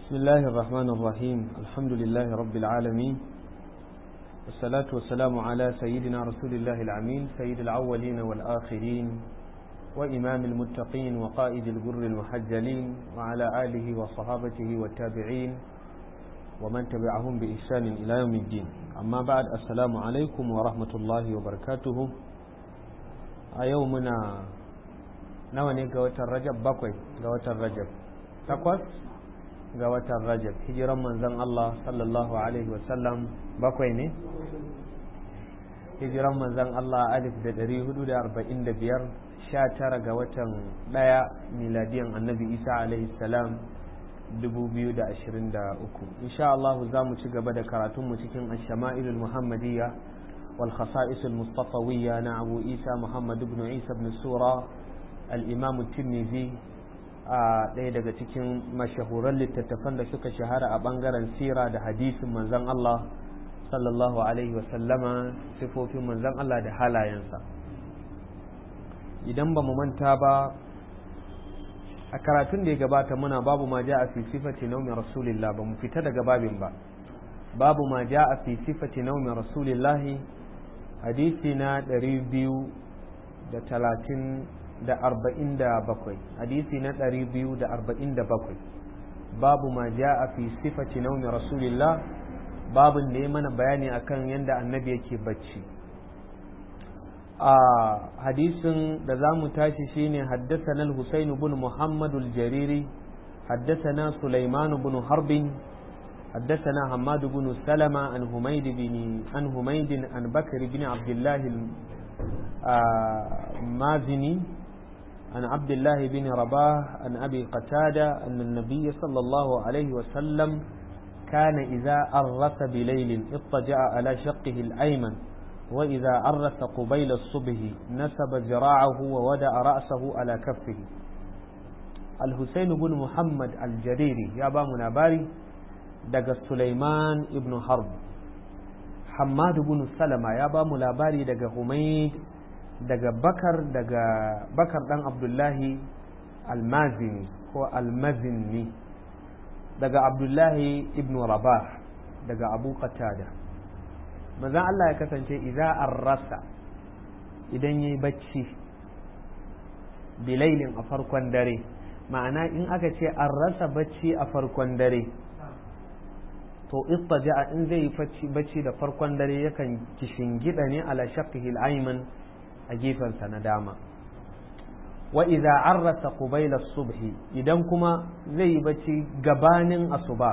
بسم الله الرحمن الرحيم الحمد لله رب العالمين والصلاة والسلام على سيدنا رسول الله العمين سيد الأولين والآخرين وإمام المتقين وقائد الجر المحجلين وعلى آله وصحابته والتابعين ومن تبعهم بإحسان إلى يوم الدين أما بعد السلام عليكم ورحمة الله وبركاته أيومنا نواني قوة الرجب بقوي قوة الرجب تقوى ga watan rajab hijiran manzon Allah sallallahu alaihi wasallam bakwai ne hijiran manzon Allah alif da ɗari hudu da arba'in da biyar sha tara ga watan ɗaya miladiyan annabi isa alaihi salam dubu biyu da ashirin da uku insha Allah za mu ci gaba da karatunmu cikin ashama'ilul muhammadiyya wal khasa'isul mustafawiyya na abu isa muhammad ibn isa ibn sura al-imam tirmidhi a ɗaya daga cikin mashahuran littattafan da suka shahara a ɓangaren sira da hadisin manzan Allah sallallahu alaihi wasallama sifofin manzan Allah da halayensa idan ba mu manta ba a karatun da ya gabata muna babu ma ja a fi sifati naumin rasulillah ba mu fita daga babin ba babu ma ja a fi sifati naumin rasulillahi hadisi na ɗari biyu da talatin da arba'in da bakwai hadisi na ɗari biyu da arba'in da bakwai babu ma ja a fi sifati naumi rasulillah babin da ya mana bayani akan yadda annabi yake bacci a hadisin da za mu tashi shine haddasana al-husayn bin muhammad al-jariri haddasana sulaiman bin harbin حدثنا حماد بن سلمة عن حميد بن عن حميد عن بكر بن عبد الله المازني عن عبد الله بن رباه عن أبي قتادة أن النبي صلى الله عليه وسلم كان إذا أرس بليل اضطجع على شقه الأيمن وإذا أرس قبيل الصبح نسب ذراعه وودع رأسه على كفه الحسين بن محمد الجريري يا بامنا باري دق سليمان ابن حرب حماد بن سلمة يا بامنا باري دق حميد daga bakar daga bakar dan abdullahi almazini ko almazinni daga abdullahi ibn rabah daga abu qatada manzon Allah ya kasance idza arrasa idan yayi bacci bilailin a farkon dare ma'ana in aka ce an rasa bacci a farkon dare to ittaja'a in zai yi bacci da farkon dare yakan kishingida ne ala shaqqihi al-ayman a gefensa na dama wa idza arrasa qubayla subhi idan kuma zai yi bacci gabanin asuba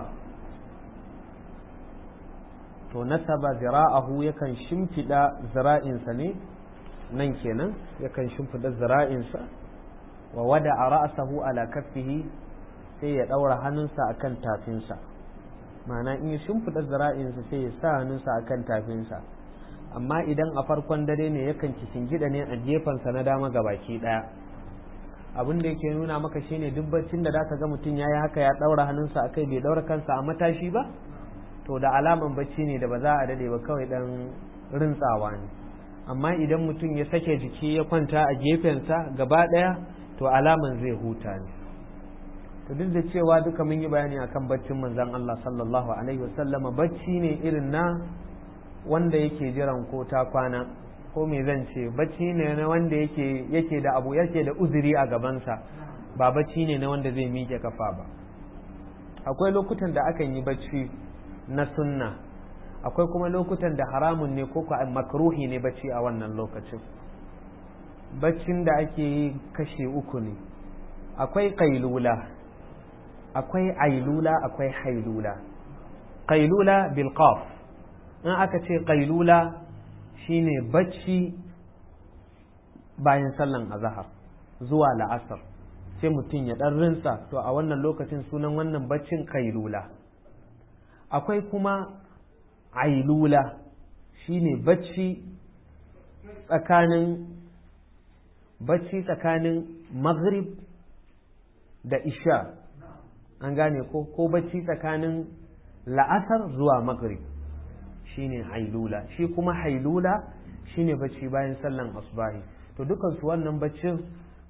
to nasaba zira'ahu yakan shimfida zira'insa ne nan kenan yakan shimfida zira'insa wa wada a ra'asahu ala kaffihi sai ya daura hannunsa akan tafinsa ma'ana in ya shimfida zira'insa sai ya sa hannunsa akan tafinsa amma idan a farkon dare ne yakan gida ne a gefensa na dama ga baki daya abin da yake nuna maka shine duk baccin da zaka ga mutum yayi haka ya daura hannunsa akai bai daura kansa a matashi ba to da alaman bacci ne da ba za a dade ba kawai dan rintsawa ne amma idan mutum ya sake jiki ya kwanta a gefensa gaba daya to alaman zai huta ne to duk da cewa duka mun yi bayani akan baccin manzon Allah sallallahu alaihi wasallama bacci ne irin na wanda yake jiran ko ta kwana ko me zan ce bacci ne na wanda yake yake da abu yake da uzuri a gabansa ba bacci ne na wanda zai miƙe kafa ba akwai lokutan da akan yi bacci na sunna akwai kuma lokutan da haramun ne ko makruhi ne bacci a wannan lokacin baccin da ake yi kashe uku ne akwai kailula akwai ailula akwai hailula kailula bil qaf in aka ce ƙailula shine bacci bayan sallan azahar zuwa la'asar sai mutum ya ɗan rinsa to a wannan lokacin sunan wannan baccin ƙailula akwai kuma ailula shine bacci tsakanin bacci tsakanin maghrib da isha an gane ko ko bacci tsakanin la'asar zuwa maghrib shine hailula shi kuma hailula shine bacci bayan sallan asbahi to dukan su wannan baccin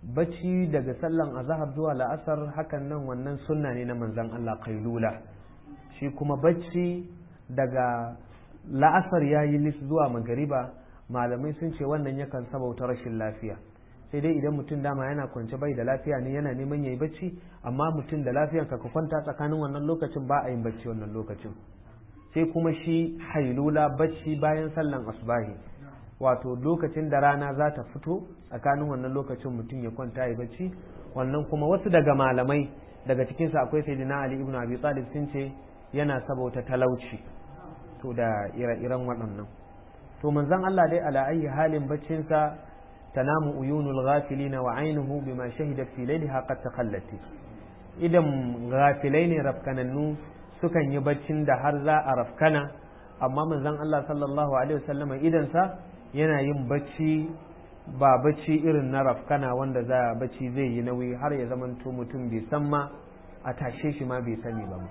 bacci daga sallan azahar zuwa la'asar hakan nan wannan sunna ne na manzan Allah kailula shi kuma bacci daga la'asar ya yi lis zuwa magariba malamai sun ce wannan yakan sabauta rashin lafiya sai dai idan mutum dama yana kwance bai da lafiya ne yana neman yayi bacci amma mutum da lafiyan ka kwanta tsakanin wannan lokacin ba a yin bacci wannan lokacin sai kuma shi hailula bacci bayan sallan asubahi wato lokacin da rana za ta fito tsakanin wannan lokacin mutum ya kwanta ya bacci wannan kuma wasu daga malamai daga cikinsu akwai sayyidina ali ibn abi talib sun ce yana sabauta talauci to da ire-iren waɗannan to manzon Allah dai ala ayi halin baccinsa tanamu uyunul ghafilina wa ainuhu bima shahidat fi layliha qad takhallati idan ghafilai ne rafkanannu sukan yi baccin da har za a rafkana amma manzon Allah sallallahu alaihi wasallam idan sa yana yin bacci ba bacci irin na rafkana wanda za bacci zai yi nauyi har ya zamanto mutum bai san ma a tashe shi ma bai sani ba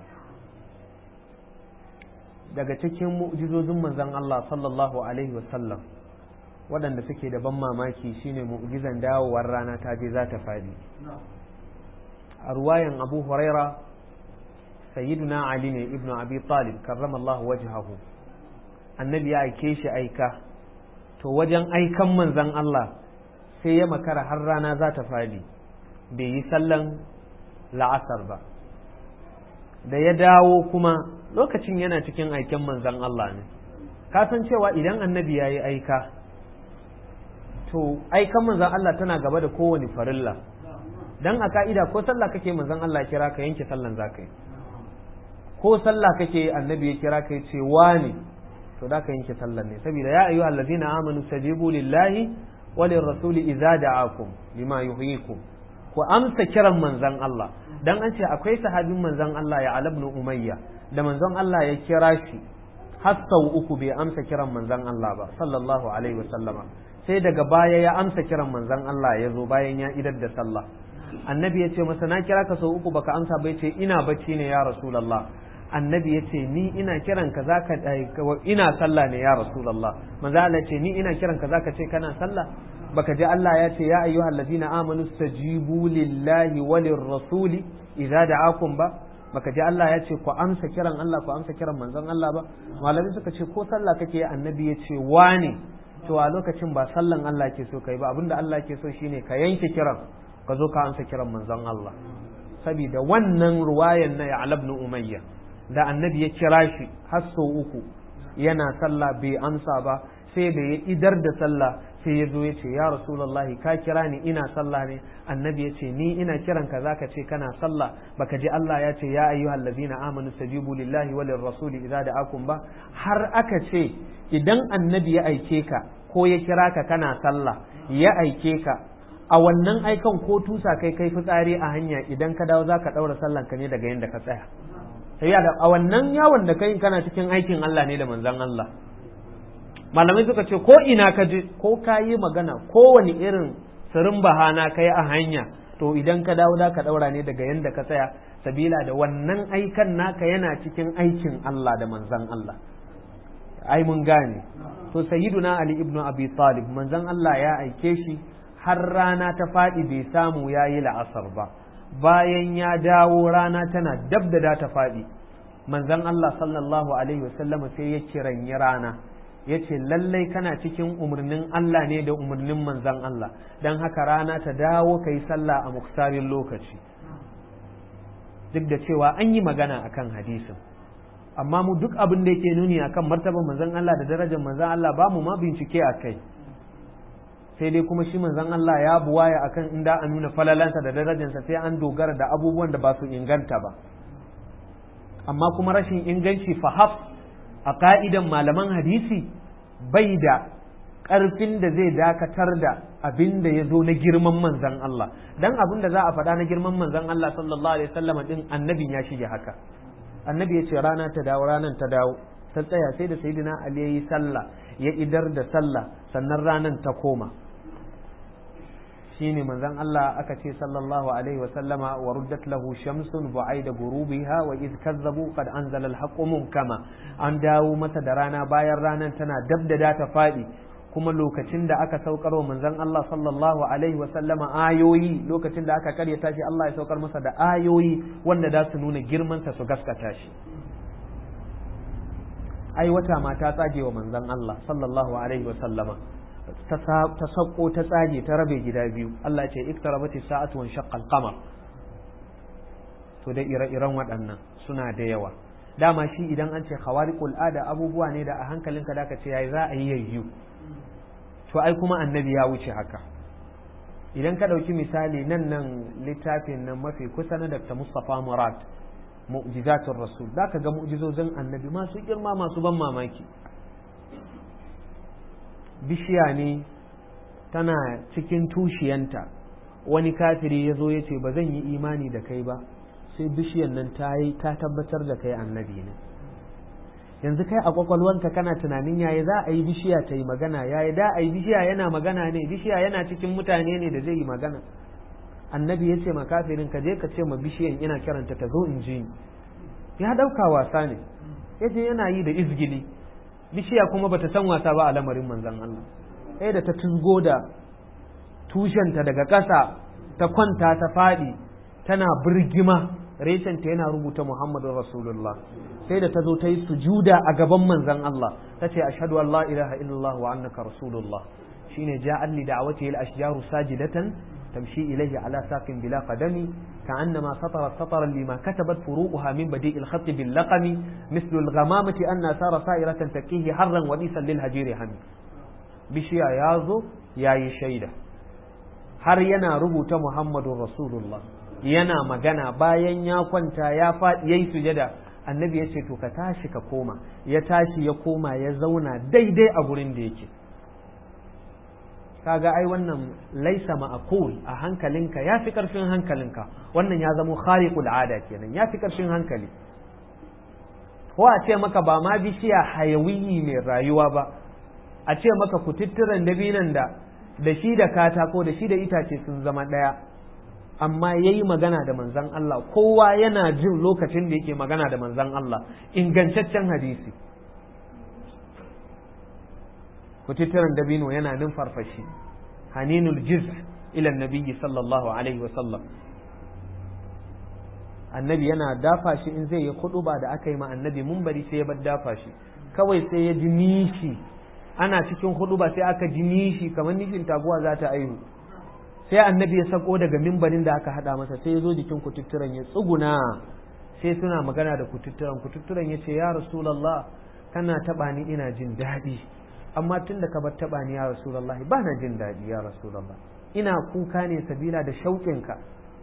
daga cikin mu'jizozin manzon Allah sallallahu alaihi wasallam waɗanda suke da ban mamaki shine mu'jizan dawowar rana ta je za ta faɗi a ruwayan abu huraira sayyiduna ali ne ibnu abi talib karramallahu wajhahu annabi ya aike shi aika to wajen aikan manzon Allah sai ya makara har rana za ta faɗi bai yi sallan la'asar ba da ya dawo kuma lokacin yana cikin aiken manzan Allah ne ka san cewa idan annabi ya yi aika to aikan manzan Allah tana gaba da kowane farilla dan a ka'ida ko sallah kake manzan Allah kira ka yanke sallan za ka yi ko sallah kake annabi ya kira ka ya ce wani to da ka yanke sallan ne saboda ya ayyuhal ladzina amanu stajibu lillahi wa lirrasuli idza da'akum lima yuhyikum ku amsa kiran manzan Allah dan an ce akwai sahabin manzan Allah ya alabnu umayya da manzon Allah ya kira shi har sau uku bai amsa kiran manzon Allah ba sallallahu alaihi wasallama sai daga baya ya amsa kiran manzon Allah ya zo bayan ya idar da sallah annabi ya ce masa na kira ka sau uku baka amsa bai ce ina bacci ne ya rasulullah annabi ya ce ni ina kiran ka zaka ina sallah ne ya rasulullah manzo Allah ya ce ni ina kiran ka zaka ce kana sallah baka ji Allah ya ce ya ayyuhal ladina amanu stajibu lillahi walir rasuli idza da'akum ba baka ji Allah ya ce ku amsa kiran Allah ku amsa kiran manzon Allah ba malami suka ce ko sallah kake annabi ya ce wane to a lokacin ba sallan Allah ke so kai ba abinda Allah ke so shine ka yanke kiran ka zo ka amsa kiran manzon Allah saboda wannan ruwayan na ya ibn umayya da annabi ya kira shi har sau uku yana sallah bai amsa ba sai da ya idar da sallah sai ya zo ya ce ya rasulullahi ka kira ni ina sallah ne annabi ya ce ni ina kiran ka zaka ce kana sallah baka ji Allah ya ce ya ayyuhal ladina amanu stajibu lillahi walir rasuli idza da'akum ba har aka ce idan annabi ya aike ka ko ya kira ka kana sallah ya aike ka a wannan aikan ko tusa kai kai fitsari a hanya idan ka dawo zaka daura sallan ka ne daga yanda ka tsaya sai a wannan yawon da kai kana cikin aikin Allah ne da manzon Allah malamai suka ce ko ina ka je ko ka yi magana kowane irin sirin bahana ka yi a hanya to idan ka dawo da ka daura ne daga yanda ka tsaya sabila da wannan aikan naka yana cikin aikin Allah da manzan Allah ai mun gane to sayyiduna Ali ibn Abi Talib manzan Allah ya aike shi har rana ta faɗi bai samu ya yi la'asar ba bayan ya dawo rana tana dab da ta faɗi manzan Allah sallallahu alaihi wasallam sai ya kiranyi rana ya ce lallai kana cikin umarnin Allah ne da umarnin manzan Allah don haka rana ta dawo ka yi sallah a muktarin lokaci duk da cewa an yi magana akan hadisin amma mu duk abin da yake nuni akan martaban manzan Allah da darajar manzan Allah ba mu ma bincike a kai sai dai kuma shi manzan Allah ya buwaya akan inda a nuna falalansa da darajarsa sai an dogara da abubuwan da ba su inganta ba amma kuma rashin inganci fahaf a ka'idan malaman hadisi bai da ƙarfin da zai dakatar da abin da ya zo na girman manzan Allah dan abin da za a faɗa na girman manzan Allah sallallahu alaihi wasallam din annabin ya shige haka annabi ya ce rana ta dawo ranan ta dawo ta tsaya sai da sayyidina Ali ya yi sallah ya idar da sallah sannan ranan ta koma shine manzon Allah aka ce sallallahu alaihi wa sallama wa ruddat lahu shamsun bu'aida gurubiha wa id kazzabu qad anzala al-haqqu kama an dawo masa da rana bayan ranan tana dabda da ta fadi kuma lokacin da aka saukar wa manzon Allah sallallahu alaihi wa sallama ayoyi lokacin da aka karyata shi Allah ya saukar masa da ayoyi wanda za su nuna girmansa su gaskata shi ai wata ma ta tsage wa manzon Allah sallallahu alaihi wa sallama ta sauko ta tsage ta rabe gida biyu Allah ce iktarabati sa'atu wan shaqqa al-qamar to da ire-iren waɗannan suna da yawa dama shi idan an ce khawariqul ada abubuwa ne da a hankalinka da ka ce yayi za a yi yayyu to ai kuma annabi ya wuce haka idan ka ɗauki misali nan nan littafin nan mafi kusa na Dr. Mustapha Murad mu'jizatul rasul zaka ga mu'jizozin annabi masu girma masu ban mamaki bishiya ne tana cikin tushiyanta wani kafiri ya zo ya ce ba zan yi imani da kai ba sai bishiyan nan ta yi ta tabbatar da kai annabi ne yanzu kai a kwakwalwanka kana tunanin yaya za a yi bishiya ta yi magana yaya da a yi bishiya yana magana ne bishiya yana cikin mutane ne da zai yi magana annabi ya ce ma kafirin ka je ka ce ma bishiyan ina kiranta ta zo in ji ni ya ɗauka wasa ne ya je yana yi da izgili bishiya kuma bata san wasa ba a lamarin manzon Allah sai da ta tuzgo da tushenta daga ƙasa ta kwanta ta faɗi tana birgima reshenta yana rubuta Muhammadu Rasulullah sai da ta zo ta yi sujuda a gaban manzon Allah ta ce ashhadu an la ilaha illallah wa annaka rasulullah shine ja'al li da'watihi al-ashjaru sajidatan تمشي إليه على ساق بلا قدم كأنما سطرت سطرا لما كتبت فروؤها من بديء الخط باللقم مثل الغمامة أن سار سائرة تكيه حرا وليسا للهجير هم بشيا يازو يا شيدة har yana rubuta Muhammadu Rasulullah yana magana bayan ya kwanta ya faɗi yayi sujada annabi ya ce to ka tashi ka koma ya tashi ya koma ya zauna daidai a gurin da yake kaga ai wannan laisa ma'aqul a hankalinka ya fi karfin hankalinka wannan ya zamo khariqul ada kenan ya fi karfin hankali ko a ce maka ba ma bishiya hayawiyi mai rayuwa ba a ce maka kututturen dabinan da da shi da katako da shi da itace sun zama ɗaya amma ya yi magana da manzan Allah kowa yana jin lokacin da yake magana da manzan Allah ingantaccen hadisi kututturen dabino yana numfarfashi haninul jiz ila nabiyyi sallallahu alaihi wa sallam annabi yana dafa shi in zai yi ba da aka yi ma annabi bari sai ya bar dafa shi kawai sai ya ji nishi ana cikin ba sai aka ji nishi kamar nishin taguwa za ta aihu sai annabi ya sako daga mimbarin da aka hada masa sai ya zo jikin kututturen ya tsuguna sai suna magana da kututturen kututturen ya ce ya rasulallah kana taba ni ina jin daɗi amma tun da ka bar taba ni ya rasulullahi ba na jin daɗi ya rasulullah ina kuka ne sabila da shauƙinka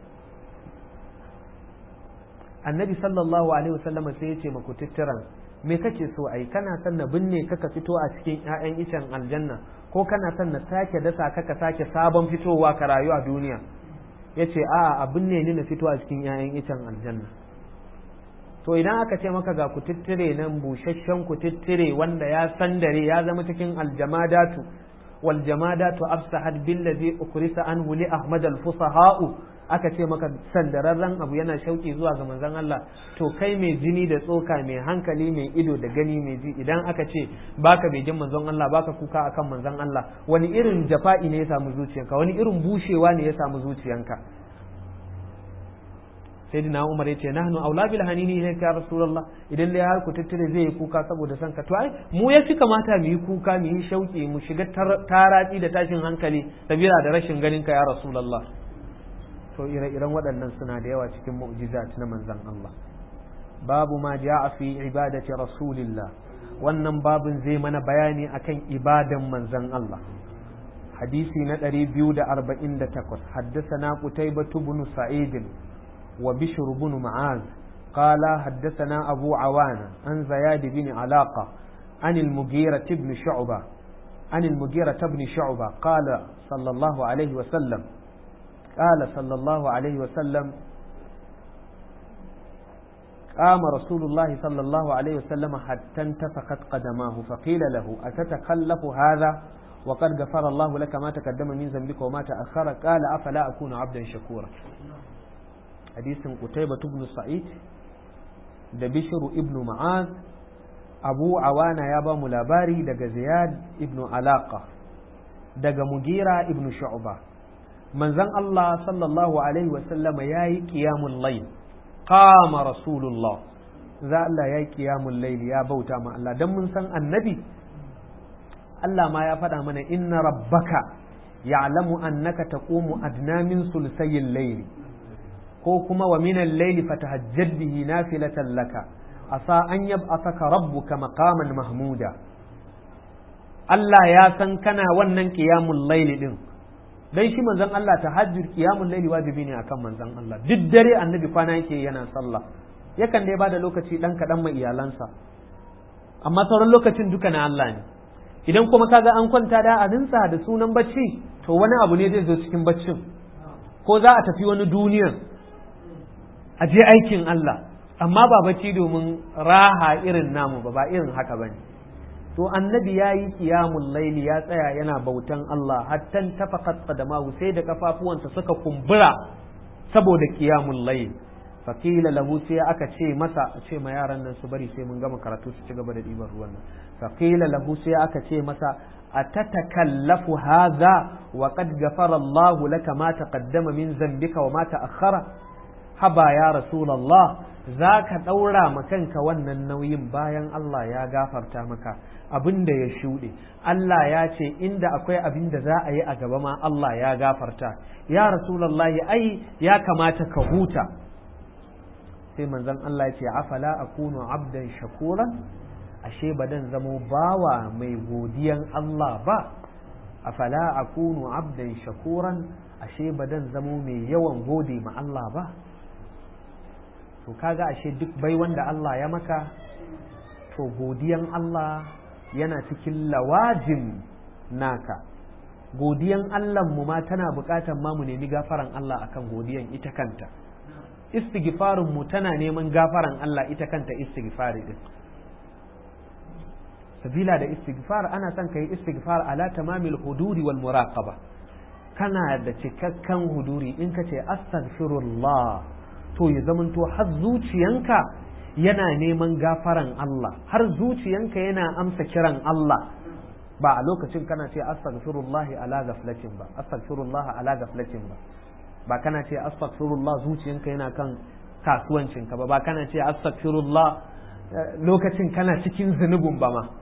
annabi sallallahu alaihi wasallama sai ya ce maku tutturan me kake so ai kana son na binne ka ka fito a cikin ƴaƴan icen aljanna ko kana son na sake dasa ka ka sake sabon fitowa ka rayu a duniya yace a a binne ni na fito a cikin ƴaƴan icen aljanna to idan aka ce maka ga kututtire nan busasshen kututtire wanda ya sandare ya zama cikin aljamadatu wal jamadatu afsahat billazi ukrisa anhu li ahmad al fusaha'u aka ce maka sandararren abu yana shauki zuwa ga manzon Allah to kai mai jini da tsoka mai hankali mai ido da gani mai ji idan aka ce baka bai jin manzon Allah baka kuka akan manzon Allah wani irin jafa'i ne ya samu zuciyanka wani irin bushewa ne ya samu zuciyanka sayyidina Umar ya ce nahnu aula bil hanini ne ya rasulullah idan dai har ku tattare zai yi kuka saboda san ka to ai mu ya fi kamata mu yi kuka mu yi shauki mu shiga taratsi da tashin hankali sabila da rashin ganin ka ya rasulullah to ire-iren waɗannan suna da yawa cikin mu'jizat na manzon Allah babu ma ja'a fi ibadati rasulillah wannan babin zai mana bayani akan ibadan manzon Allah hadisi na 248 حدثنا قتيبة بن سعيد وبشر بن معاذ قال حدثنا أبو عوانة عن زياد بن علاقة عن المغيرة بن شعبة عن المغيرة بن شعبة قال صلى الله عليه وسلم قال صلى الله عليه وسلم قام رسول الله صلى الله عليه وسلم حتى انتفخت قدماه فقيل له أتتخلف هذا وقد غفر الله لك ما تقدم من ذنبك وما تأخر قال أفلا أكون عبدا شكورا hadisin Qutayba ibn Sa'id da Bishr ibn Ma'az Abu Awana ya ba mu labari daga Ziyad ibn Alaqa daga mugira ibn shu'ba manzon Allah sallallahu alaihi wasallam ya yi qiyamul layl qama rasulullah za Allah ya yi qiyamul layl ya bauta ma Allah dan mun san annabi Allah ma ya faɗa mana inna rabbaka ya'lamu annaka taqumu adna min sulsayil layl ko kuma wa min al-layl fatahajjad bihi nafilatan laka asa an yab'athaka rabbuka maqaman mahmuda Allah ya san kana wannan qiyamul layl din dan shi manzon Allah tahajjud qiyamul layl wajibi ne akan manzon Allah duk dare annabi kwana yake yana sallah yakan dai bada lokaci dan kadan mai iyalansa amma sauran lokacin duka na Allah ne idan kuma kaga an kwanta da abinsa da sunan bacci to wani abu ne zai zo cikin baccin ko za a tafi wani duniyan a je aikin Allah amma ba bacci domin raha irin namu ba ba irin haka bane to annabi ya yi qiyamul laili ya tsaya yana bautan Allah hatta tafaqat qadamahu sai da kafafuwansa suka kumbura saboda qiyamul laili fakila lahu sai aka ce masa a ce ma yaran nan su bari sai mun gama karatu su ci gaba da ɗiban ruwan nan fakila lahu sai aka ce masa atatakallafu hadha wa qad ghafara Allah laka ma taqaddama min zambika wa ma ta'akhkhara haba ya rasulullah zaka daura ma kanka wannan nauyin bayan Allah ya gafarta maka abin da ya shuɗe Allah ya ce inda akwai abin da za a yi a gaba ma Allah ya gafarta ya rasulullahi ai ya kamata ka huta sai manzon Allah ya ce afala akunu abdan shakuran ashe ba dan zamo bawa mai godiyan Allah ba afala akunu abdan shakuran ashe ba dan zamo mai yawan gode ma Allah ba to kaga ashe duk bai wanda Allah ya maka to godiyan Allah yana cikin lawajin naka godiyan Allah mu ma tana bukatan ma mu nemi gafaran Allah akan godiyan ita kanta istighfarin mu tana neman gafaran Allah ita kanta istighfari din sabila da istighfar ana son kai istighfar ala tamamil huduri wal muraqaba kana da cikakken huduri in ka ce astaghfirullah to ya zamanto har zuciyanka yana neman gafaran Allah har zuciyanka yana amsa kiran Allah ba a lokacin kana ce astaghfirullah ala gaflatin ba astaghfirullah ala gaflatin ba ba kana ce astaghfirullah zuciyanka yana kan kasuwancinka ba ba kana ce astaghfirullah lokacin kana cikin zunubin ba ma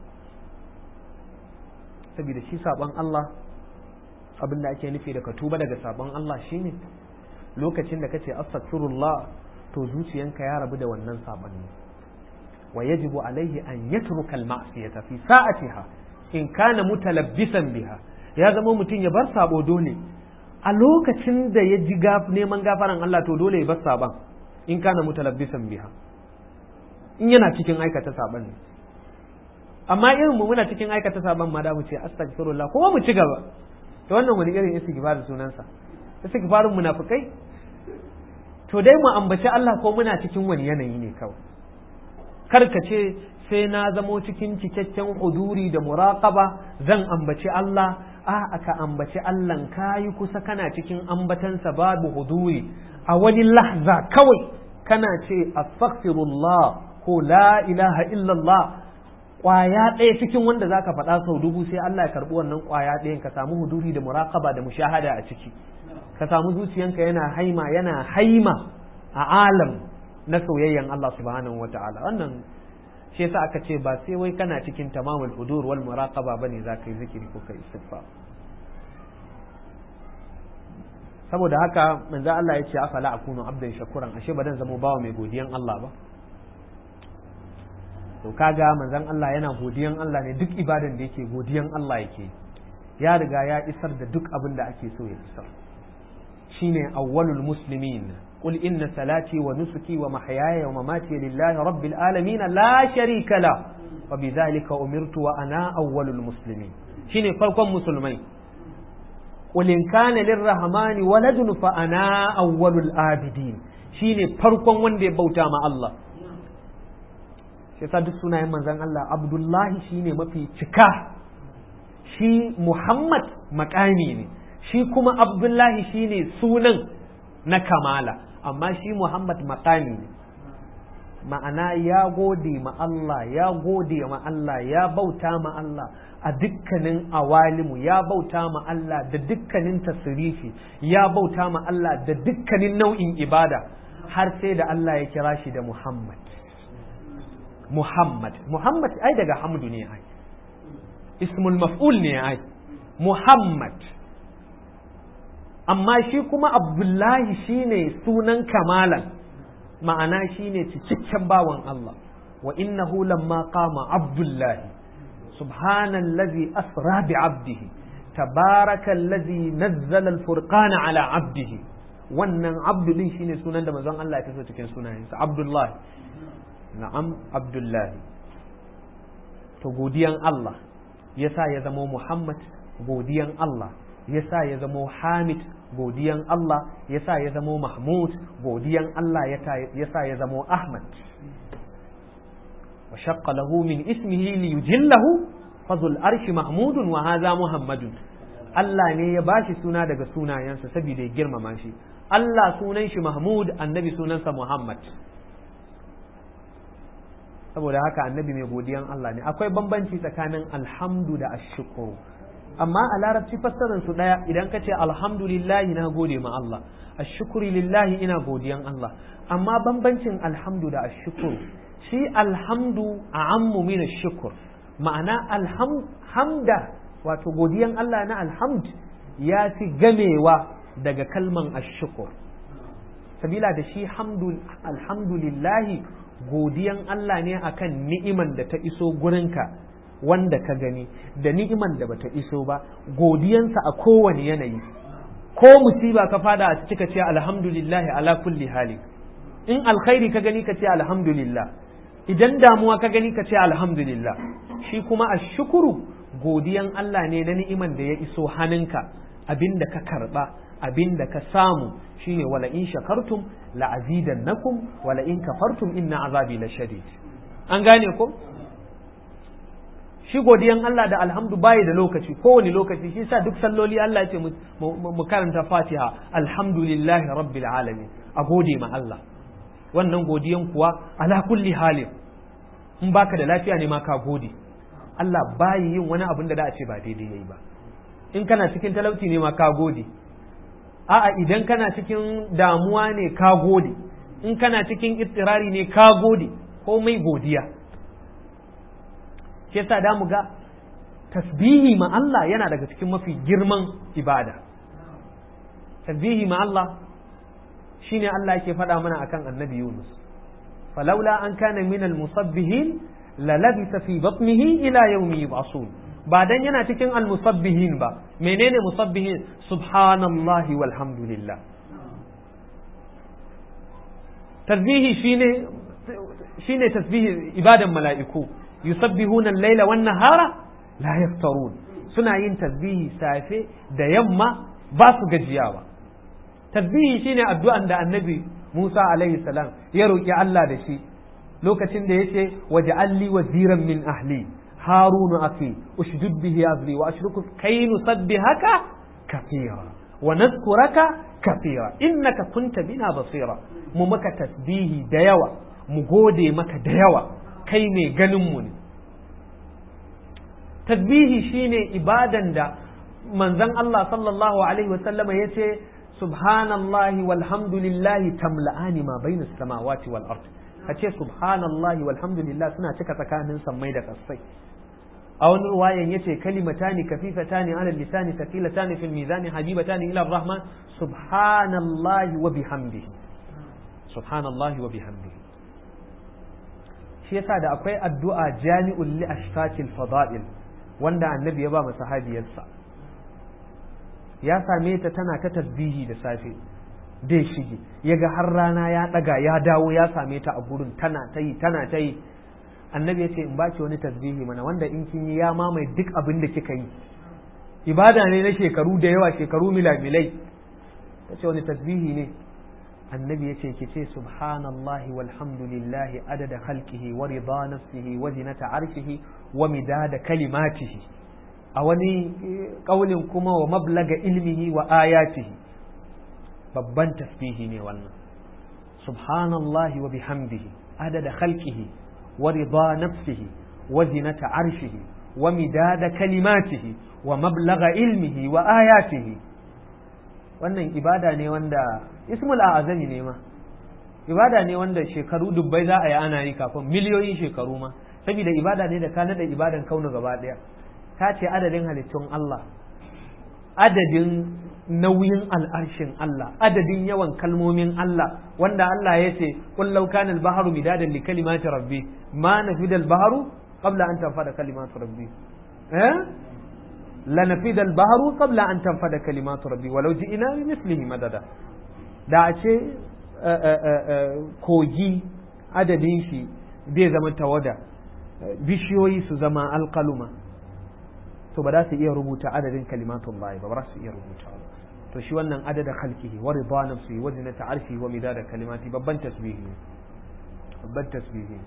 saboda shi sabon Allah abin da ake nufi da ka tuba daga sabon Allah shine lokacin da kace astaghfirullah to zuciyanka ya rabu da wannan sabon ne wa yajibu alaihi an yatruka al-ma'siyata fi sa'atiha in kana mutalabbisan biha ya zama mutum ya bar sabo dole a lokacin da ya ji neman gafaran Allah to dole ya bar saban in kana mutalabbisan biha in yana cikin aikata saban ne amma irin mu muna cikin aikata saban ma da mu ce astaghfirullah kuma mu ci gaba to wannan wani irin istighfar sunansa istighfarin munafikai to dai mu ambaci Allah ko muna cikin wani yanayi ne kawai kar ka ce sai na zamo cikin cikakken huduri da muraqaba zan ambaci Allah a aka ambaci Allah kayi kusa kana cikin ambatansa babu huduri a wani lahza kawai kana ce astaghfirullah ko la ilaha illallah kwaya ɗaya cikin wanda zaka faɗa sau dubu sai Allah ya karɓi wannan kwaya ɗayan ka samu huduri da muraqaba da mushahada a ciki ka samu zuciyanka yana haima yana haima a alam na soyayyan Allah subhanahu wata'ala wannan shi yasa aka ce ba sai wai kana cikin tamamul hudur wal muraqaba bane zaka yi zikiri ko kai istighfar saboda haka manzo Allah ya ce afala akunu abdan shakuran ashe ba dan zama bawa mai godiyan Allah ba to kaga manzon Allah yana godiyan Allah ne duk ibadan da yake godiyan Allah yake ya riga ya isar da duk abin da ake so ya isar shine awwalul muslimin qul inna salati wa nusuki wa mahyaya wa mamati lillahi rabbil alamin la sharika la wa bidhalika umirtu wa ana awwalul muslimin shine farkon musulmai qul in kana lirrahmani waladun fa ana awwalul abidin shine farkon wanda ya bauta ma Allah shi duk sunayen manzon Allah Abdullahi shine mafi cika shi Muhammad makami ne shi kuma Abdullahi shine sunan na kamala amma shi Muhammad makami ne ma'ana ya gode ma Allah ya gode ma Allah ya bauta ma Allah a dukkanin awalimu ya bauta ma Allah da dukkanin tasirifi ya bauta ma Allah da dukkanin nau'in ibada har sai da Allah ya kira shi da Muhammad Muhammad Muhammad ai daga hamdu ne ai ismul maf'ul ne ai Muhammad amma shi kuma Abdullahi shine sunan kamalan ma'ana shine cikakken bawan Allah wa innahu lamma qama Abdullahi subhanallazi asra bi 'abdihi tabarakallazi nazzala al-furqana ala 'abdihi wannan abdu din shine sunan da manzon Allah ya taso cikin sunayensa Abdullahi na'am Abdullahi to godiyan Allah yasa ya zamo Muhammad godiyan Allah yasa ya zamo Hamid godiyan Allah yasa ya zamo Mahmud godiyan Allah yasa ya zamo Ahmad wa shaqqa lahu min ismihi li yujillahu fadhul arshi mahmudun wa hadha muhammadun Allah ne ya bashi suna daga sunayensa saboda ya girmama shi Allah sunan shi Mahmud annabi sunansa Muhammad saboda haka annabi mai godiyan Allah ne akwai bambanci tsakanin alhamdu da ashukuru amma a larabci fassarar su daya idan ka ce alhamdulillahi na gode ma Allah ashukuri lillahi ina godiyan Allah amma bambancin alhamdu da ashukuru shi alhamdu a ammu min shukur ma'ana alhamda wato godiyan Allah na alhamd ya fi gamewa daga kalman ashukur sabila da shi alhamdulillahi godiyan Allah ne akan ni'iman da ta iso gurinka wanda ka gani da ni'iman da bata iso ba godiyansa a kowane yanayi ko musiba ka fada a cika ce alhamdulillahi ala kulli hali in alkhairi ka gani ka ce alhamdulillah idan damuwa ka gani ka ce alhamdulillah shi kuma ashukuru godiyan Allah ne na ni'iman da ya iso hannunka abinda ka karba abinda ka samu shine wala in shakartum la azidannakum wala in kafartum inna azabi la shadid an gane ko shi godiyan Allah da alhamdu bayi da lokaci kowane lokaci shi sa duk salloli Allah ya ce mu karanta Fatiha alhamdulillahi rabbil alamin a gode ma Allah wannan godiyan kuwa ala kulli halin in baka da lafiya ne ma ka gode Allah bayi yin wani abin da da a ce ba daidai yayi ba in kana cikin talauci ne ma ka gode a'a idan kana cikin damuwa ne ka gode in kana cikin ittirari ne ka gode komai godiya shi yasa da mu ga tasbihi ma Allah yana daga cikin mafi girman ibada tasbihi ma Allah shine Allah yake faɗa mana akan annabi Yunus falaula an kana min al-musabbihin la labisa fi batnihi ila yawmi yub'asun ba dan yana cikin al-musabbihin ba menene musabbihin subhanallahi walhamdulillah tasbihi shine shine tasbihi ibadan mala'iku yusabbihuna al-laila wan nahara la yaftarun suna yin tasbihi safe da yamma ba su gajiyawa tasbihi shine addu'an da annabi Musa alaihi salam ya roki Allah da shi lokacin da yace waj'alli waziran min ahli harun akhi ushdud bihi azri wa ashruku kay nusabbihaka kathira wa nadhkuraka kathira innaka kunta bina basira mu maka tasbihi da yawa mu gode maka da yawa kai ne ganin mu ne tasbihi shine ibadan da manzon Allah sallallahu alaihi wa sallama yace subhanallahi walhamdulillahi tamla'ani ma bainas samawati wal ard kace subhanallahi walhamdulillah suna cika tsakanin sammai da kasai a wani ruwayan yace kalimatani kafifatani ala lisani thaqilatani fil mizani habibatani ila rahman subhanallahi wa bihamdihi subhanallahi wa bihamdihi shi yasa da akwai addu'a jami'ul li ashfaqil fada'il wanda annabi ya ba mu sahabiyarsa ya same ta tana ta tasbihi da safe dai shige yaga har rana ya daga ya dawo ya same ta a gurin tana ta yi tana ta yi annabi ya ce in baki wani tasbihi mana wanda in kin yi ya mamaye duk abin da kika yi ibada ne na shekaru da yawa shekaru milamilai ta ce wani tasbihi ne annabi ya ce ki ce subhanallahi walhamdulillahi adada khalqihi wa rida nafsihi wa zinata arshihi wa midada kalimatihi a wani kaulin kuma wa mablaga ilmihi wa ayatihi babban tasbihi ne wannan subhanallahi wa bihamdihi adada khalqihi wa rida nafsihi wa zinata arshihi wa midada kalimatihi wa mablagha ilmihi wa ayatihi wannan ibada ne wanda ismul a'azami ne ma ibada ne wanda shekaru dubbai za a yi ana yi kafin miliyoyin shekaru ma saboda ibada ne da ka nada ibadan kaunu gaba daya ta ce adadin halittun Allah adadin nauyin al'arshin Allah adadin yawan kalmomin Allah wanda Allah ya ce qul law kana al-bahru midadan li kalimati rabbi ma nafida al-bahru qabla an tanfada kalimatu rabbi eh la nafida al-bahru qabla an tanfada kalimatu rabbi walau ji'na bi mislihi madada da a ce kogi adadin shi zai zama tawada bishiyoyi su zama alkaluma to ba za su iya rubuta adadin kalimatun ba ba za su iya rubuta ba to shi wannan adada khalqihi wa ridha nafsihi wa zinata arshi wa midada kalimati babban tasbihi babban tasbihi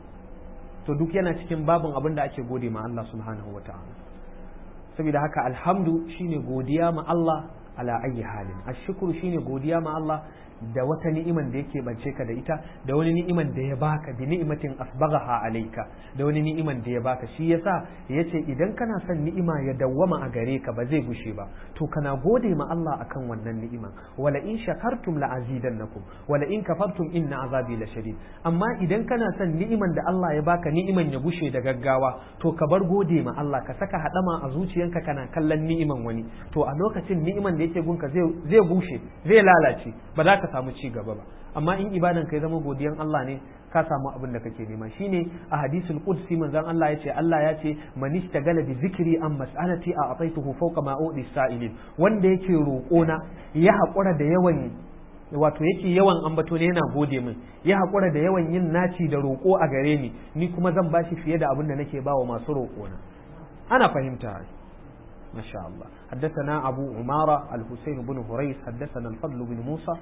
to duk yana cikin babin abin da ake gode ma Allah subhanahu wa ta'ala saboda haka alhamdu shine godiya ma Allah ala ayi halin ashkuru shine godiya ma Allah da wata ni'iman da yake bance ka da ita da wani ni'iman da ya baka bi ni'imatin asbaghaha alayka da wani ni'iman da ya baka shi yasa yace idan kana son ni'ima ya dawwama a gare ka ba zai gushe ba to kana gode ma Allah akan wannan ni'ima wala in shakartum la azidannakum wala in kafartum inna azabi la shadid amma idan kana son ni'iman da Allah ya baka ni'iman ya gushe da gaggawa to ka bar gode ma Allah ka saka hadama a zuciyanka kana kallon ni'iman wani to a lokacin ni'iman da yake gunka zai zai gushe zai lalace ba za ka samu ci gaba ba amma in ibadan kai zama godiyan Allah ne ka samu abin da kake nema shine a hadisul qudsi manzon Allah yace Allah ya ce man istagala bi zikri an mas'alati a ataituhu fawqa ma udi sa'ilin wanda yake roƙo na ya haƙura da yawan wato yake yawan ambato ne yana gode min ya haƙura da yawan yin naci da roƙo a gare ni ni kuma zan bashi fiye da abin da nake bawa masu roƙo na ana fahimta ما شاء الله حدثنا أبو عمارة الحسين بن هريس حدثنا الفضل بن موسى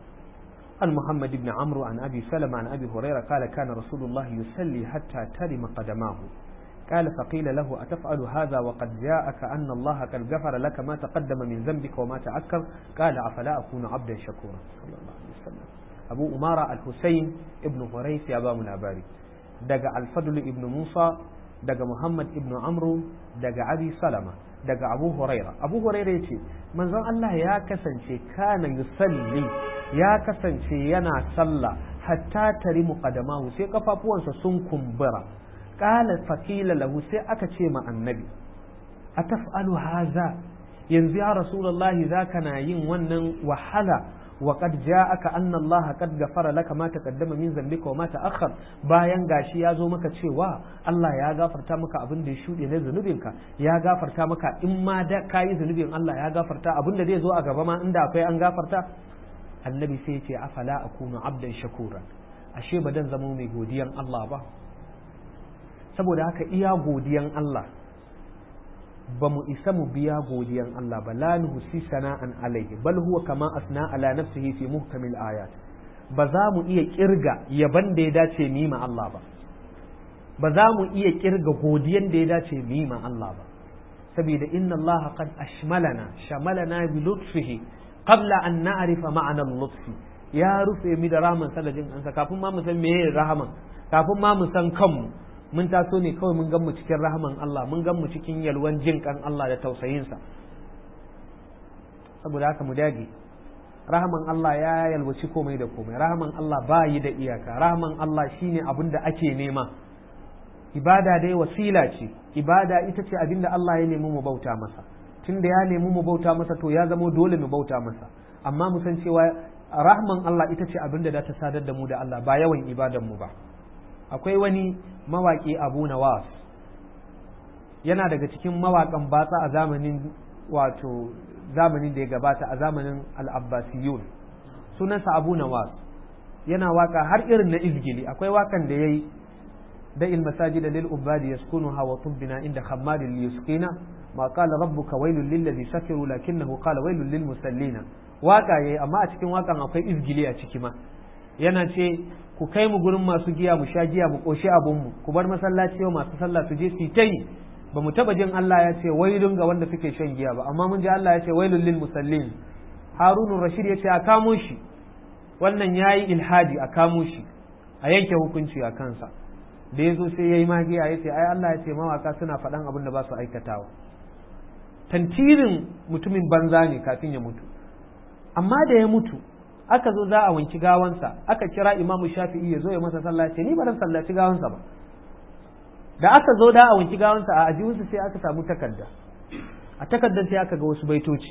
عن محمد بن عمرو عن أبي سلمة عن أبي هريرة قال كان رسول الله يصلي حتى ترم قدماه قال فقيل له أتفعل هذا وقد جاءك أن الله قد غفر لك ما تقدم من ذنبك وما تأكر قال أفلا أكون عبدا شكورا صلى الله عليه وسلم أبو أمارة الحسين ابن هريس يا بام الأباري دقى الفضل ابن موسى دقى محمد ابن عمرو دقى أبي سلمة daga abu huraira abu huraira ya ce manzon Allah ya kasance kana yusalli ya kasance yana sallah hatta tari muqaddamahu sai kafafuwansa sun kumbura qala fakila lahu sai aka ce ma annabi ataf'alu haza yanzu ya rasulullahi zaka na yin wannan wahala وقد جاءك أن الله قد غفر لك ما تقدم من ذنبك وما تأخر bayan gashi ya zo maka cewa Allah ya gafarta maka abin da ya shuɗe na zunubinka ya gafarta maka in ma da kayi zunubin Allah ya gafarta abin da zai zo a gaba ma inda akwai an gafarta annabi sai ya ce afala akunu abdan shakura ashe ba dan zama mai godiyan Allah ba saboda haka iya godiyan Allah ba mu isa mu biya godiyan Allah ba la nuhsi sana'an alaihi bal huwa kama asna ala nafsihi fi muhkamil ayat ba za mu iya kirga yaban da ya dace mu ma Allah ba ba za mu iya kirga godiyan da ya dace mu ma Allah ba saboda inna Allah qad ashmalana shamalana bi lutfihi qabla an na'rifa ma'ana al-lutfi ya rufe mu da rahman sadajin ansa kafin ma mu san meye rahaman kafin ma mu san kanmu mun taso ne kawai mun gan mu cikin rahaman Allah mun gan mu cikin yalwan jin kan Allah da tausayinsa saboda haka mu dage rahaman Allah ya yalwaci komai da komai rahaman Allah ba yi da iyaka rahaman Allah shine abin da ake nema ibada dai wasila ce ibada ita ce abin da Allah ya nemi mu bauta masa tunda ya nemi mu bauta masa to ya zama dole mu bauta masa amma mu san cewa rahman Allah ita ce abin da za ta sadar da mu da Allah ba yawan ibadan mu ba akwai wani mawaƙi abu nawas yana daga cikin mawaƙan batsa a zamanin wato zamanin da ya gabata a zamanin al'abbasiyun sunansa abu nawas yana waka har irin na izgili akwai wakan da ya yi da ilmasaji da lil'ubadi ya skunu hawa tubbina inda hammadin liyuskina ma kala rabbuka wailul lillazi sakiru lakinnahu qala wailul lil musallina waka yayi amma a cikin wakan akwai izgili a ciki ma yana ce ku kai mu gurin masu giya mu sha giya mu koshi abunmu ku bar masallaci yau masu sallah su je su ta yi ba mu taba jin Allah ya ce wailun ga wanda suke shan giya ba amma mun ji Allah ya ce wailun lil musallin Harun Rashid ya ce a kamo shi wannan yayi ilhadi a kamo shi a yanke hukunci a kansa da ya zo sai ya yi magiya ya ce ai Allah ya ce mawaka suna faɗan abin da ba su aikatawa tantirin mutumin banza ne kafin ya mutu amma da ya mutu aka zo za a wanki gawansa aka kira imamu shafi'i ya zo ya masa sallah ce ni ba zan sallaci gawansa ba da aka zo da a wanki gawansa a ajihunsa sai aka samu takarda a takardar sai aka ga wasu baitoci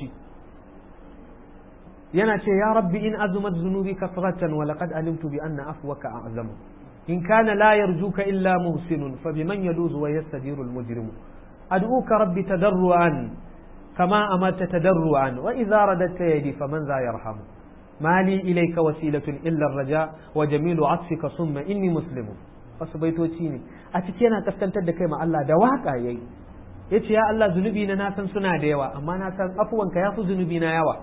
yana ce ya rabbi in azumat zunubi kasratan wa laqad alimtu bi anna afwaka a'zamu in kana la yarjuka illa muhsinun fa biman yaluzu wa yastadiru al mujrimu ad'uka rabbi tadarruan kama amarta tadarruan wa idza radatta yadi faman za yarhamu ما لي إليك وسيلة إلا الرجاء وجميل عطفك ثم إني مسلم wasu baitoci ne a ciki yana kaskantar da kai ma Allah da waka yayi yace ya Allah zunubi na na san suna da yawa amma na san afuwanka yafi zunubi na yawa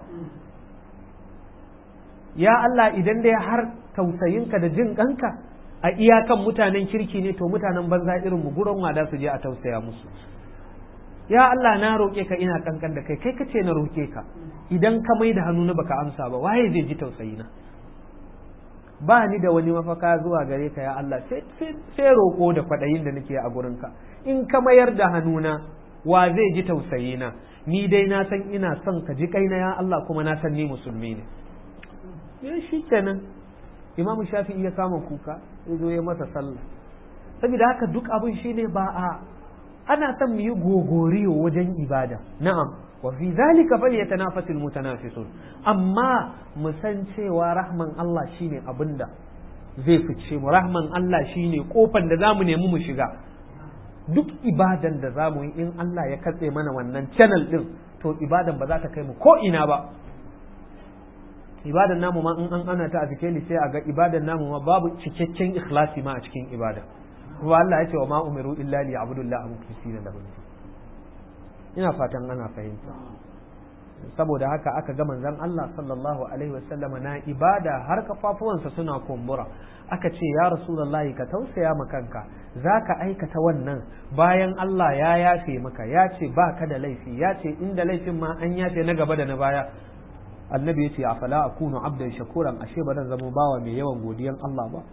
ya Allah idan dai har tausayinka da jin kanka a iyakan mutanen kirki ne to mutanen banza irin mu gurin wada su je a tausaya musu ya Allah na roƙe ka ina kankan da kai kai kace na roƙe ka idan ka mai da hannu na baka amsa ba waye zai ji tausayi na ba ni da wani mafaka zuwa gare ka ya Allah sai roƙo da kwaɗayin da nake a gurinka in ka mayar da hannuna wa zai ji tausayi na ni dai na san ina son ka ji kaina ya Allah kuma na san ni musulmi ne ya shi kenan imamu shafi'i ya kama kuka ya zo ya masa sallah saboda haka duk abin shine ba a ana son mu yi gogoriyo wajen ibada na'am wa fi zalika falyatanafasul mutanafisun amma mu san cewa rahman Allah shine abinda zai fice mu rahman Allah shine kofan da zamu nemi mu shiga duk ibadan da zamu yi in Allah ya katse mana wannan channel din to ibadan ba za ta kai mu ko ina ba ibadan namu ma in an ana ta a cikin sai a ga ibadan namu ma babu cikakken ikhlasi ma a cikin ibada kuma Allah ya ce wa ma umiru illa li ya'budullaha mukhlisina lahu ina fatan ana fahimta saboda haka aka ga manzon Allah sallallahu alaihi wasallam na ibada har kafafuwansa suna kumbura aka ce ya rasulullahi ka tausaya ma kanka zaka aikata wannan bayan Allah ya yafe maka ya ce ba ka da laifi ya ce inda laifin ma an yafe na gaba da na baya annabi ya ce afala akunu abdan shakuran ashe ba zan zama bawa mai yawan godiyan Allah ba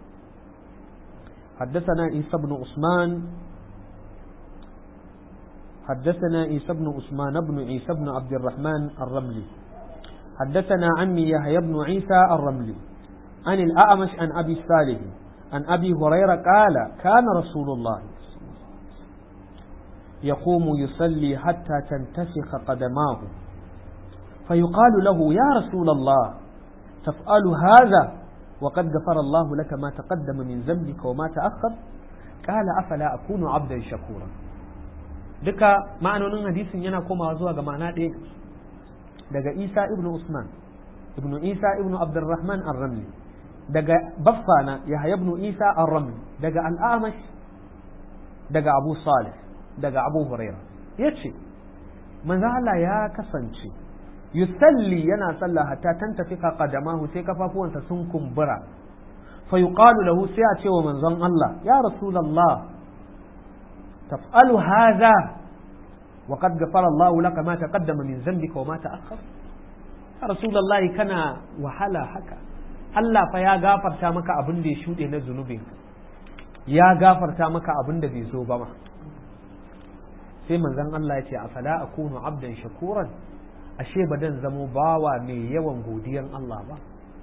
حدثنا عيسى بن عثمان حدثنا عيسى بن عثمان بن عيسى بن عبد الرحمن الرملي حدثنا عمي يحيى بن عيسى الرملي عن الأعمش عن أبي صالح عن أبي هريرة قال كان رسول الله يقوم يصلي حتى تنتفخ قدماه فيقال له يا رسول الله تفعل هذا وقد غفر الله لك ما تقدم من ذنبك وما تأخر قال أفلا أكون عبدا شكورا duka ma'anonin hadisin yana komawa zuwa ga ma'ana ɗaya daga isa ibnu usman ibnu isa ibnu abdurrahman ar-ramli daga baffana yahya ibnu isa ar-ramli daga al-amash daga abu salih daga abu huraira yace manzo Allah ya kasance yusalli yana sallah hatta tantafika qadamahu sai kafafuwansa sun kumbura fa yuqalu lahu sai a ce wa manzon Allah ya rasulullah taf'alu hadha wa qad ghafara Allah laka ma taqaddama min dhanbika wa ma ta'akhkhar ya rasulullah kana wahala haka Allah fa ya gafarta maka abin da ya shuɗe na zunubinka ya gafarta maka abin da bai zo ba ma sai manzon Allah ya ce afala akunu abdan shakuran ashe ba dan zamo bawa mai yawan godiyan Allah ba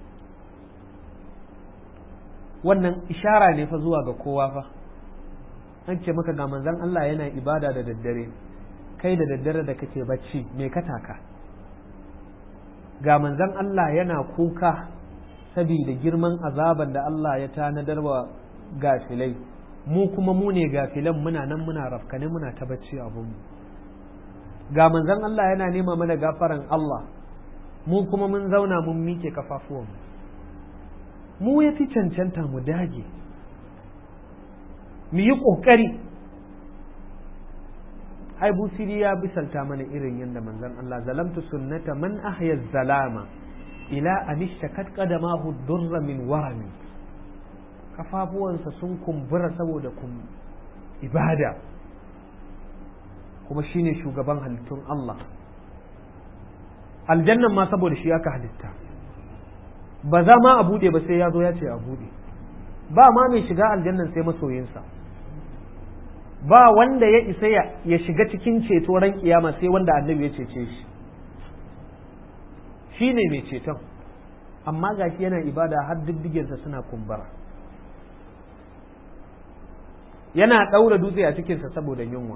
wannan ishara ne fa zuwa ga kowa fa an ce maka ga manzon Allah yana ibada da daddare kai da daddare da kake bacci me ka taka ga manzon Allah yana kuka saboda girman azaban da Allah ya tanadar wa gafilai mu kuma mu ne gafilan muna nan muna rafkane muna ta bacci abunmu ga manzon Allah yana nema mana gafaran Allah mu kuma mun zauna mun mike kafafuwanmu mu ya fi cancanta mu dage mu yi ƙoƙari ai busiri ya bisalta mana irin yadda manzon Allah zalamtu sunnata man ahya zalama ila anishtakat qadamahu durra min warami kafafuwansa sun kumbura saboda kum ibada kuma shine shugaban halittun Allah aljannan ma saboda shi aka halitta ba za ma a bude ba sai ya zo ya ce a bude ba ma mai shiga aljannan sai masoyinsa ba wanda ya isa ya shiga cikin ceto ran kiyama sai wanda annabi ya cece shi shi ne mai ceton amma gashi yana ibada har diddigensa suna kumbara yana ɗaura dutse a cikinsa saboda yunwa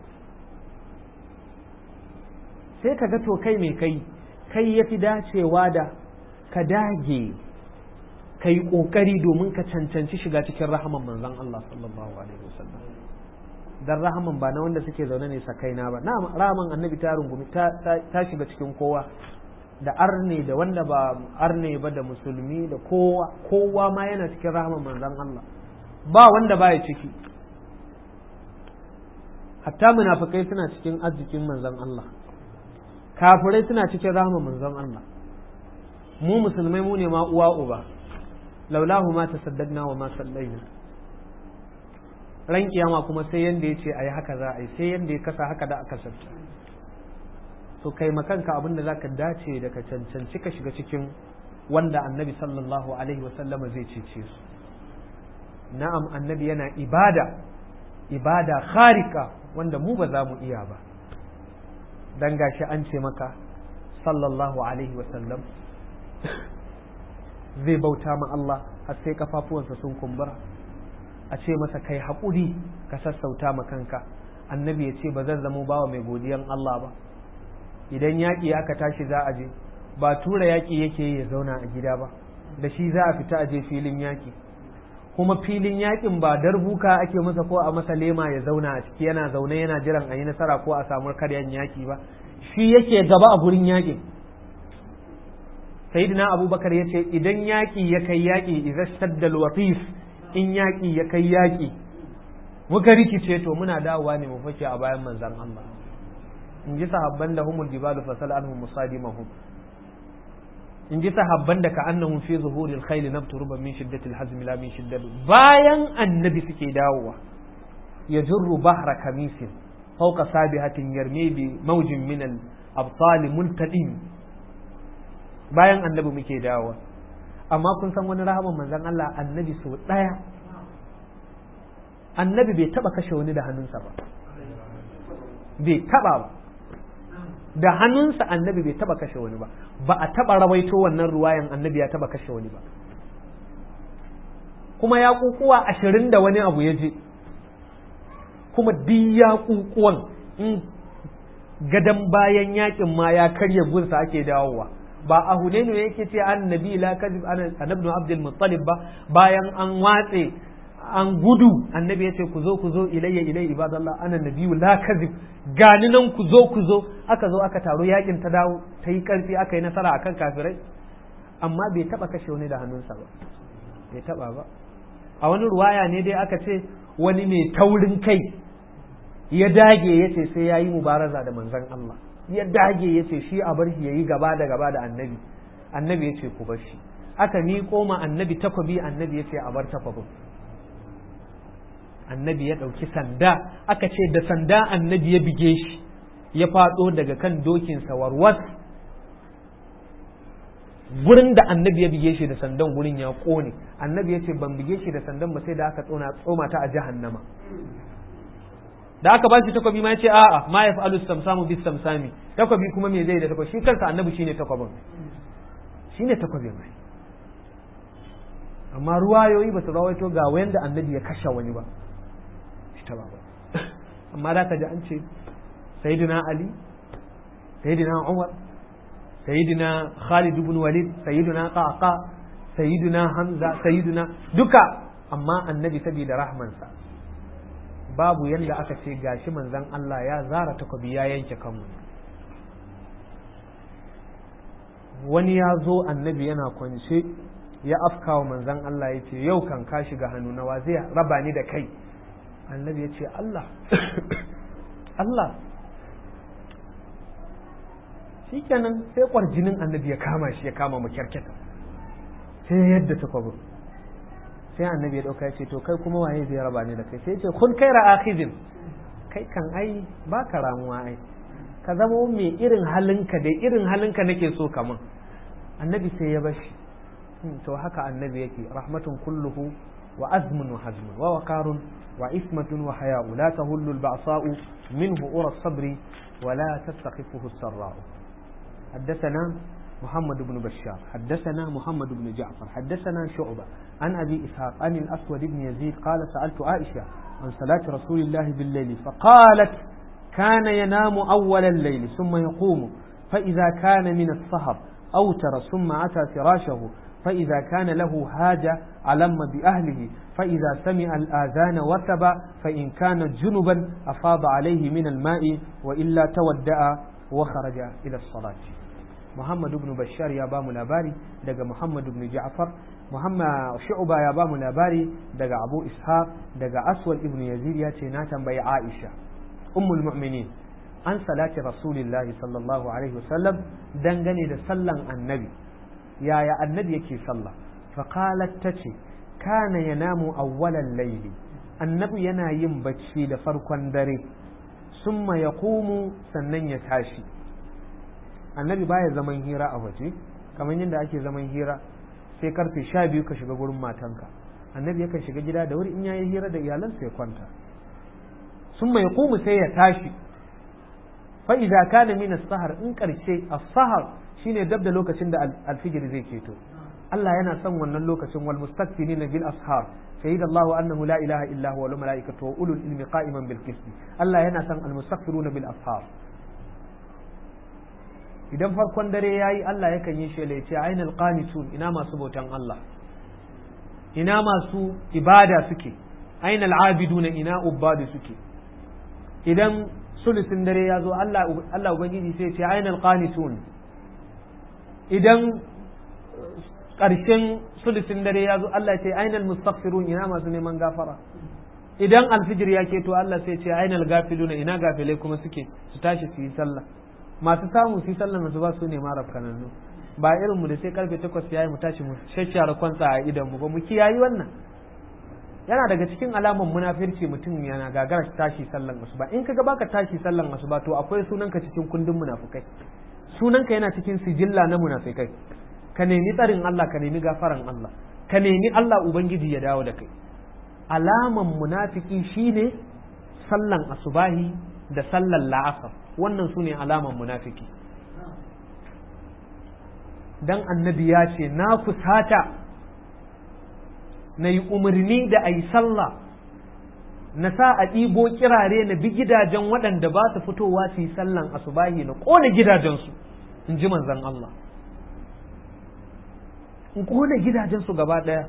sai ka ga to kai mai kai kai ya fi dacewa da ka dage ka yi ƙoƙari domin ka cancanci shiga cikin rahaman manzon Allah sallallahu alaihi wasallam dan rahaman ba na wanda suke zaune ne sakaina ba na rahaman annabi ta rungumi ta shiga cikin kowa da arne da wanda ba arne ba da musulmi da kowa kowa ma yana cikin rahaman manzon Allah ba wanda baya ciki hatta munafikai suna cikin arzikin manzon Allah kafirai suna cikin rahaman manzon Allah mu musulmai mu ne ma uwa uba laulahu ma tasaddaqna wa ma sallaina ran kiyama kuma sai yanda yace ayi haka za a yi sai yanda ya kasa haka da aka sarta to kai makanka abin da zaka dace da ka cancanci ka shiga cikin wanda annabi sallallahu alaihi wasallama zai cece su na'am annabi yana ibada ibada kharika wanda mu ba za mu iya ba dan gashi an ce maka sallallahu alaihi wasallam zai bauta ma Allah har sai kafafuwansa sun kumbura a ce masa kai haƙuri ka sassauta ma kanka annabi ya ce ba zan zamo bawa mai godiyan Allah ba idan yaƙi aka tashi za a je ba tura yaƙi yake ya zauna a gida ba da shi za a fita a je filin yaƙi kuma filin yaƙin ba darbuka ake masa ko a masa lema ya zauna a ciki yana zaune yana jiran a yi nasara ko a samu karyan yaƙi ba shi yake gaba a gurin yaƙin sayyidina abubakar ya ce idan yaƙi ya kai yaƙi idan shaddal watif in yaƙi ya kai yaƙi muka rikice to muna dawowa ne mu fake a bayan manzan Allah in ji sahabban da humul jibalu fasal anhum musadimahum in ji sahabban da ka annahum fi zuhuril khayl nabturuba min shiddatil hazm la min shiddat bayan annabi suke dawowa yajurru bahra kamisin fawqa sabihatin yarmi bi mawjin min al abtal multadim bayan annabi muke dawowa amma kun san wani rahaman manzon Allah annabi sau daya annabi bai taba kashe wani da hannunsa ba bai taba ba da hannunsa annabi bai taba kashe wani ba ba a taba rawaito wannan ruwayan annabi ya taba kashe wani ba kuma ya kukuwa ashirin da wani abu ya je kuma duk ya kukuwan in gadan bayan yakin ma ya karya gunsa ake dawowa ba a hunainu yake ce annabi la kadib annabi abdul muttalib ba bayan an watse an gudu annabi ya ce ku zo ku zo ilayya ilayya ibadallah ana nabiyu la kadib gani nan ku zo ku zo aka zo aka taro yakin ta dawo ta yi karfi aka yi nasara akan kafirai amma bai taba kashe wani da hannunsa ba bai taba ba a wani ruwaya ne dai aka ce wani mai taurin kai ya dage ya ce sai ya yi mubaraza da manzon Allah ya dage ya ce shi a bar shi ya yi gaba da gaba da annabi annabi ya ce ku bar shi aka miƙo ma annabi takwabi annabi ya ce a bar takwabin annabi ya ɗauki sanda aka ce da sanda annabi ya bige shi ya faɗo daga kan dokinsa warwas gurin da annabi ya bige shi da sandan gurin ya ƙone annabi ya ce ban bige shi da sandan ba sai da aka tsona tsoma ta a jahannama da aka ba shi takwabi ma ya ce a'a ma ya fa'alu samsamu bis samsami takwabi kuma me zai da takwabi shi kansa annabi shine takwabin shine takwabin mai amma ruwayoyi ba su rawaito ga wanda annabi ya kashe wani ba ta ba amma da ka ji an ce sayyidina ali sayyidina umar sayyidina khalid ibn walid sayyidina qaqa sayyidina hamza sayyidina duka amma annabi saboda rahmansa babu yanda aka ce gashi manzon Allah ya zara takobi ya yanke kanmu wani ya zo annabi yana kwance ya afka wa manzon Allah ya ce yau kan ka shiga hannu na wa zai raba ni da kai annabi ya ce Allah Allah shi kenan sai kwarjinin annabi ya kama shi ya kama mu kyarketa sai yadda ta kwabo sai annabi ya dauka ya ce to kai kuma waye zai raba ni da kai sai ya ce kun kai ra'akhidin kai kan ai ba ka ramuwa ai ka zama mai irin halinka dai irin halinka nake so kaman annabi sai ya bashi to haka annabi yake rahmatun kulluhu وأزم وحزم ووقار وإثمة وحياء لا تهل البعصاء منه أرى الصبر ولا تستخفه السراء حدثنا محمد بن بشار حدثنا محمد بن جعفر حدثنا شعبة عن أبي إسحاق عن الأسود بن يزيد قال سألت عائشة عن صلاة رسول الله بالليل فقالت كان ينام أول الليل ثم يقوم فإذا كان من السهر أوتر ثم أتى فراشه فإذا كان له حاجة علم بأهله فإذا سمع الآذان وثب فإن كان جنبا أفاض عليه من الماء وإلا تودأ وخرج إلى الصلاة محمد بن بشار يا بام لاباري دقى محمد بن جعفر محمد شعبة يا بام لاباري دقى أبو إسحاق دقى أسود ابن يزيد يا تيناتا بي عائشة أم المؤمنين عن صلاة رسول الله صلى الله عليه وسلم دنغني دا سلن النبي يا يا النبي يكي صلى فقالت تتي كان ينام أول الليل النبي ينا ينبتشي لفرقا دري ثم يقوم سنن يتاشي annabi baya zaman hira a waje kamar yadda ake zaman hira sai karfe sha biyu ka shiga gurin matanka annabi yakan shiga gida da wuri in yayi hira da iyalansa ya kwanta sun mai kumu sai ya tashi fa idza kana min as-sahar in karshe as-sahar shine dab da lokacin da al-fijr zai keto Allah yana son wannan lokacin wal mustakbirina bil ashar shahida Allah annahu la ilaha illa huwa wal malaikatu wa ulul ilmi qa'iman bil qist Allah yana son al mustakbiruna bil ashar idan farkon dare yayi Allah yakan yi shela ya ce ainal qanitun ina masu bautan Allah ina masu ibada suke ainal abiduna ina ubadu suke idan sulusin dare ya zo Allah Allah ubangiji sai ya ce ainal qanitun idan ƙarshen sulusin dare ya zo Allah ce ainal mustaghfirun ina masu neman gafara idan alfijir ya keto Allah sai ce ainal gafiluna ina gafilai kuma suke su tashi su yi sallah masu samu su yi sallah su ba su ne mara kanannu ba irin mu da sai karfe takwas yayi mu tashi mu shashshara kwantsa a idan mu ba mu kiyayi wannan yana daga cikin alaman munafirci mutum yana gagara tashi sallan asuba in kaga baka tashi sallan asuba to akwai sunanka cikin kundin munafukai sunanka yana cikin sijilla na munafikai ka nemi tsarin Allah ka nemi gafaran Allah ka nemi Allah ubangiji ya dawo da kai alaman munafiki shine sallan asubahi da sallan la'asar wannan su ne alaman munafiki dan annabi ya ce na kusata na yi umarni da a yi sallah na sa a ɗibo kirare na bi gidajen waɗanda ba su fitowa su yi sallan asubahi na ƙona gidajensu in ji manzan Allah in ƙona gidajensu gaba ɗaya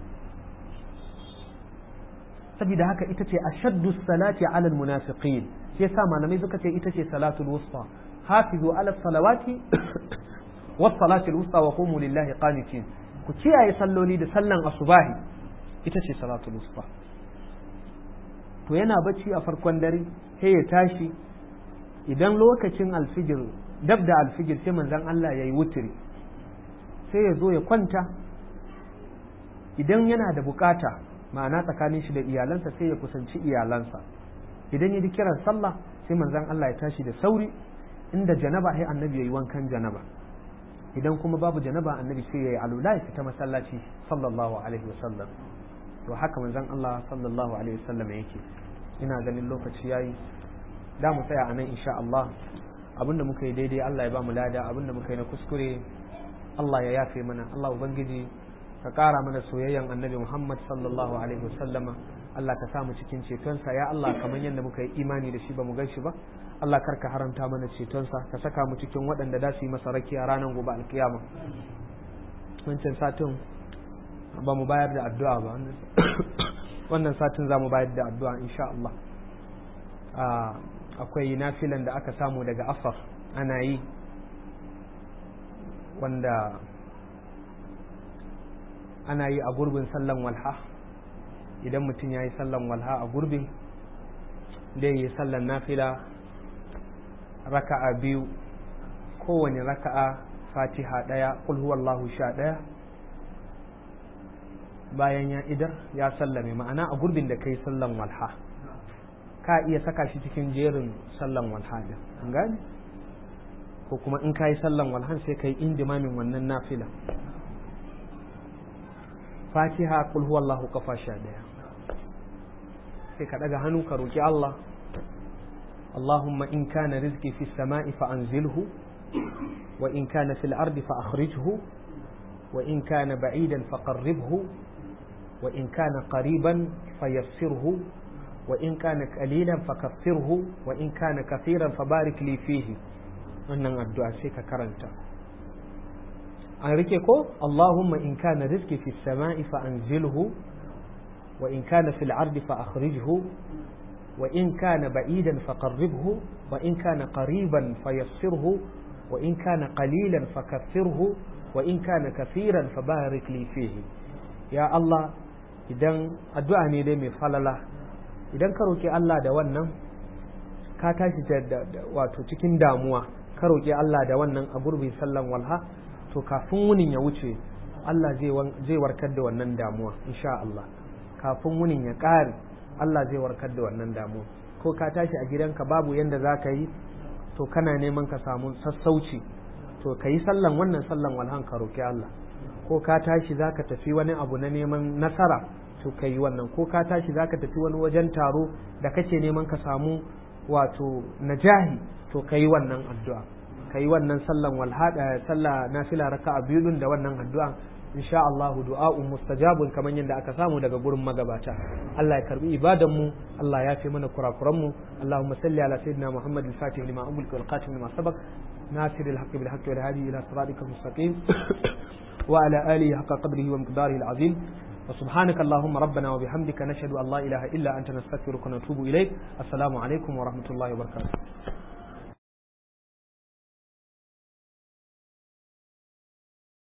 saboda haka ita ce ashaddu salati ala almunafiqin shi yasa malamai suka ce ita ce salatul wusta hafizu ala salawati was salati alwusta wa qumu lillahi qanitin ku kiyaye salloli da sallan asubahi ita ce salatul wusta to yana bacci a farkon dare sai ya tashi idan lokacin alfijir dab da alfijir sai manzon Allah yayi wutiri sai ya zo ya kwanta idan yana da bukata ma'ana tsakanin shi da iyalansa sai ya kusanci iyalansa idan ya ji kiran sallah sai manzon Allah ya tashi da sauri inda janaba sai annabi yayi wankan janaba idan kuma babu janaba annabi sai yayi alula ya fita masallaci sallallahu alaihi wasallam to haka manzon Allah sallallahu alaihi wasallam yake ina ganin lokaci yayi da mu tsaya anan insha Allah abinda muka yi daidai Allah ya ba mu lada abinda muka yi na kuskure Allah ya yafe mana Allah ubangiji ka ƙara mana soyayyan annabi Muhammad sallallahu alaihi wasallama Allah ka samu cikin cetonsa ya Allah kamar yadda muka yi imani da shi ba mu gan shi ba Allah kar ka haramta mana cetonsa ka saka mu cikin waɗanda za su yi masa raki a ranar gobe alkiyama wancan satin ba mu bayar da addu'a ba wannan satin za mu bayar da addu'a insha Allah akwai nafilan da aka samu daga afar ana yi wanda ana yi a gurbin sallan walha idan mutum ya yi sallan walha a gurbin da yi sallan nafila raka'a biyu kowane raka'a fatiha ɗaya huwallahu sha ɗaya bayan ya idar ya sallame ma'ana a gurbin da kai sallan walha ka iya saka shi cikin jerin sallan walha din an gane ko kuma in ka yi sallan walhan sai ka yi indimamin wannan nafila fatiha kul huwallahu kafa sha daya sai ka daga hannu ka roki Allah اللهم إن كان رزقي في السماء فأنزله وإن كان في الأرض فأخرجه وإن كان بعيدا فقربه وإن كان قريبا فيسره وإن كان قليلا فكفره وإن كان كثيرا فبارك لي فيه wannan addu'a sai ka karanta an rike ko Allahumma in kana rizqi fi samai fa anzilhu wa in kana fil ardi fa akhrijhu wa in kana ba'idan fa qarribhu wa in kana qariban fa yassirhu wa in kana qalilan fa kaffirhu wa in kana kafiran fa barik li fihi ya Allah idan addu'a ne dai mai falala idan ka roki Allah da wannan ka tashi da wato cikin damuwa ka roki Allah da wannan a gurbin sallan walha to kafin wunin ya wuce Allah zai warkar da wannan damuwa insha Allah kafin wunin ya ƙare Allah zai warkar da wannan damuwa ko ka tashi a gidanka babu yanda za ka yi to kana neman ka samu sassauci to ka yi sallan wannan sallan walhan ka roki Allah ko ka tashi za ka tafi wani abu na neman nasara to ka yi wannan ko ka tashi za ka tafi wani wajen taro da kake neman ka samu wato najahi to ka yi wannan addu'a ka yi wannan sallan walhada sallah nafila raka'a biyu din da wannan addu'a insha Allah du'a'un mustajabun kamar yadda aka samu daga gurin magabata Allah ya karbi ibadan mu Allah ya fi mana kurakuran mu Allahumma salli ala sayyidina Muhammad al-Fatih lima umul wal qatim lima sabaq ناصر الحق بالحق والهادي إلى صراطك المستقيم وعلى آله حق قدره ومقداره العظيم وسبحانك اللهم ربنا وبحمدك نشهد أن لا إله إلا أنت نستغفرك ونتوب إليك السلام عليكم ورحمة الله وبركاته